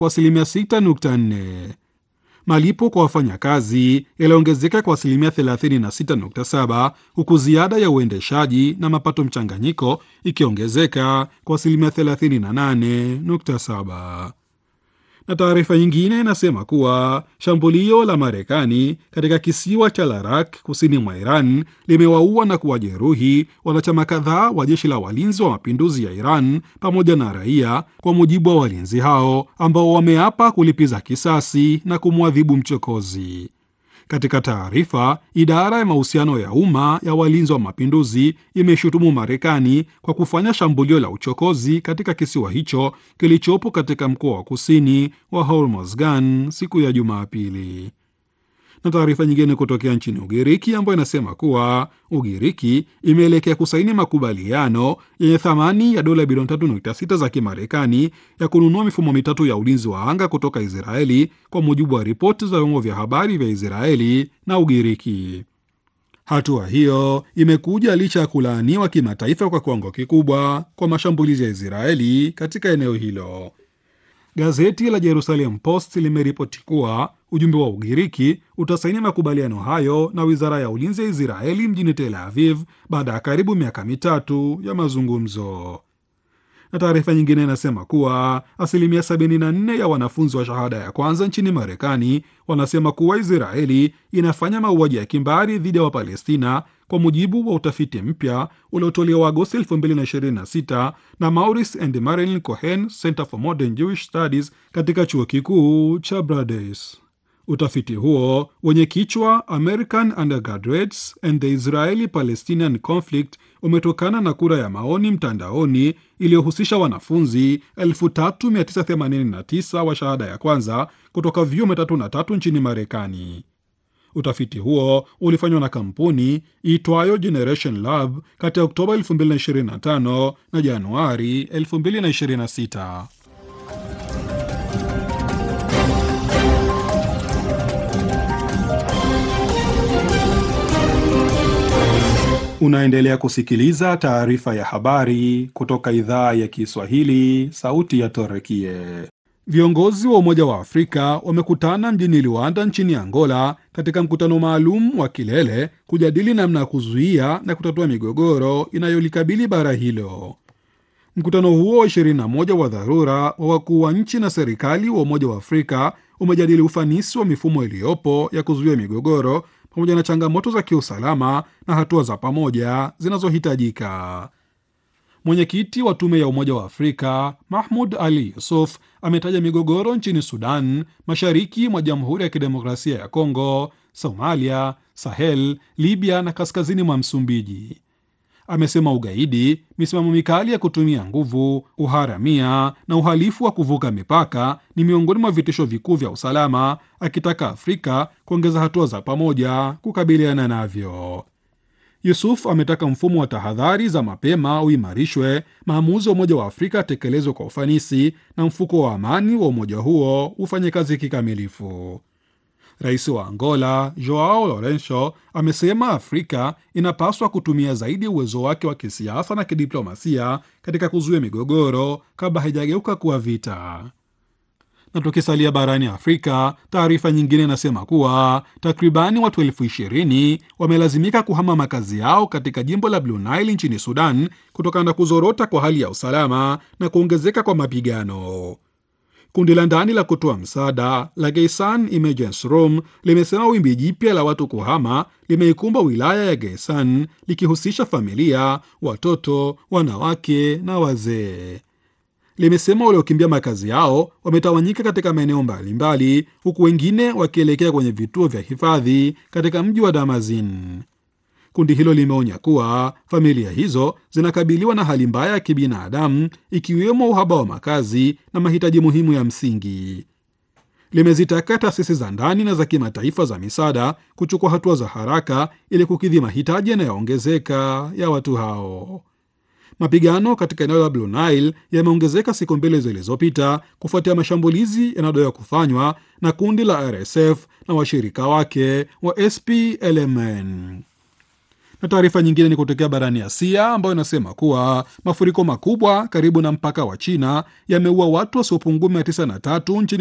kwa asilimia 6.4. Malipo kwa wafanyakazi yaliongezeka kwa asilimia 36.7 huku ziada ya uendeshaji na mapato mchanganyiko ikiongezeka kwa asilimia 38.7 na taarifa nyingine inasema kuwa shambulio la Marekani katika kisiwa cha Larak kusini mwa Iran limewaua na kuwajeruhi wanachama kadhaa wa jeshi la walinzi wa mapinduzi ya Iran pamoja na raia, kwa mujibu wa walinzi hao ambao wameapa kulipiza kisasi na kumwadhibu mchokozi. Katika taarifa, idara ya mahusiano ya umma ya walinzi wa mapinduzi imeshutumu Marekani kwa kufanya shambulio la uchokozi katika kisiwa hicho kilichopo katika mkoa wa kusini wa Hormozgan siku ya Jumapili. Na taarifa nyingine kutokea nchini Ugiriki ambayo inasema kuwa Ugiriki imeelekea kusaini makubaliano yenye thamani ya dola bilioni 3.6 za Kimarekani ya kununua mifumo mitatu ya ulinzi wa anga kutoka Israeli, kwa mujibu wa ripoti za vyombo vya habari vya Israeli na Ugiriki. Hatua hiyo imekuja licha ya kulaaniwa kimataifa kwa kiwango kikubwa kwa mashambulizi ya Israeli katika eneo hilo. Gazeti la Jerusalem Post limeripoti kuwa ujumbe wa Ugiriki utasaini makubaliano hayo na wizara ya ulinzi ya Israeli mjini Tel Aviv baada ya karibu miaka mitatu ya mazungumzo. Na taarifa nyingine inasema kuwa asilimia 74 ya wanafunzi wa shahada ya kwanza nchini Marekani wanasema kuwa Israeli inafanya mauaji ya kimbari dhidi ya Wapalestina kwa mujibu wa utafiti mpya uliotolewa Agosti 2026 na Maurice and Marilyn Cohen Center for Modern Jewish Studies katika chuo kikuu cha Brandeis. Utafiti huo wenye kichwa American Undergraduates and the Israeli Palestinian Conflict umetokana na kura ya maoni mtandaoni iliyohusisha wanafunzi 3989 wa shahada ya kwanza kutoka vyuo mitatu na tatu nchini Marekani. Utafiti huo ulifanywa na kampuni iitwayo Generation Lab kati ya Oktoba 2025 na Januari 2026. Unaendelea kusikiliza taarifa ya habari kutoka idhaa ya Kiswahili, sauti ya Torekie. Viongozi wa Umoja wa Afrika wamekutana mjini Luanda nchini Angola katika mkutano maalum wa kilele kujadili namna ya kuzuia na kutatua migogoro inayolikabili bara hilo. Mkutano huo wa 21 wa dharura wa wakuu wa nchi na serikali wa Umoja wa Afrika umejadili ufanisi wa mifumo iliyopo ya kuzuia migogoro pamoja na changamoto za kiusalama na hatua za pamoja zinazohitajika. Mwenyekiti wa tume ya Umoja wa Afrika Mahmud Ali Yusuf ametaja migogoro nchini Sudan, mashariki mwa Jamhuri ya Kidemokrasia ya Kongo, Somalia, Sahel, Libya na kaskazini mwa Msumbiji. Amesema ugaidi, misimamo mikali ya kutumia nguvu, uharamia na uhalifu wa kuvuka mipaka ni miongoni mwa vitisho vikuu vya usalama, akitaka Afrika kuongeza hatua za pamoja kukabiliana navyo. Yusuf ametaka mfumo wa tahadhari za mapema uimarishwe, maamuzi wa Umoja wa Afrika atekelezwe kwa ufanisi na mfuko wa amani wa umoja huo ufanye kazi kikamilifu. Rais wa Angola Joao Lourenco amesema Afrika inapaswa kutumia zaidi uwezo wake wa kisiasa na kidiplomasia katika kuzuia migogoro kabla haijageuka kuwa vita. Na tukisalia barani Afrika, taarifa nyingine inasema kuwa takribani watu elfu ishirini wamelazimika kuhama makazi yao katika jimbo la Blue Nile nchini Sudan kutokana na kuzorota kwa hali ya usalama na kuongezeka kwa mapigano. Kundi la ndani la kutoa msaada la Geisan Emergency Room limesema wimbi jipya la watu kuhama limeikumba wilaya ya Geisan likihusisha familia, watoto, wanawake na wazee. Limesema waliokimbia makazi yao wametawanyika katika maeneo mbalimbali, huku wengine wakielekea kwenye vituo vya hifadhi katika mji wa Damazin. Kundi hilo limeonya kuwa familia hizo zinakabiliwa na hali mbaya ya kibinadamu, ikiwemo uhaba wa makazi na mahitaji muhimu ya msingi. Limezitaka taasisi za ndani na za kimataifa za misaada kuchukua hatua za haraka ili kukidhi mahitaji yanayoongezeka ya watu hao. Mapigano katika eneo la Blue Nile yameongezeka siku mbili zilizopita kufuatia mashambulizi yanayodaiwa kufanywa na kundi la RSF na washirika wake wa SPLMN Na taarifa nyingine ni kutokea barani Asia ambayo inasema kuwa mafuriko makubwa karibu na mpaka wa China yameua watu wasiopungua 93 nchini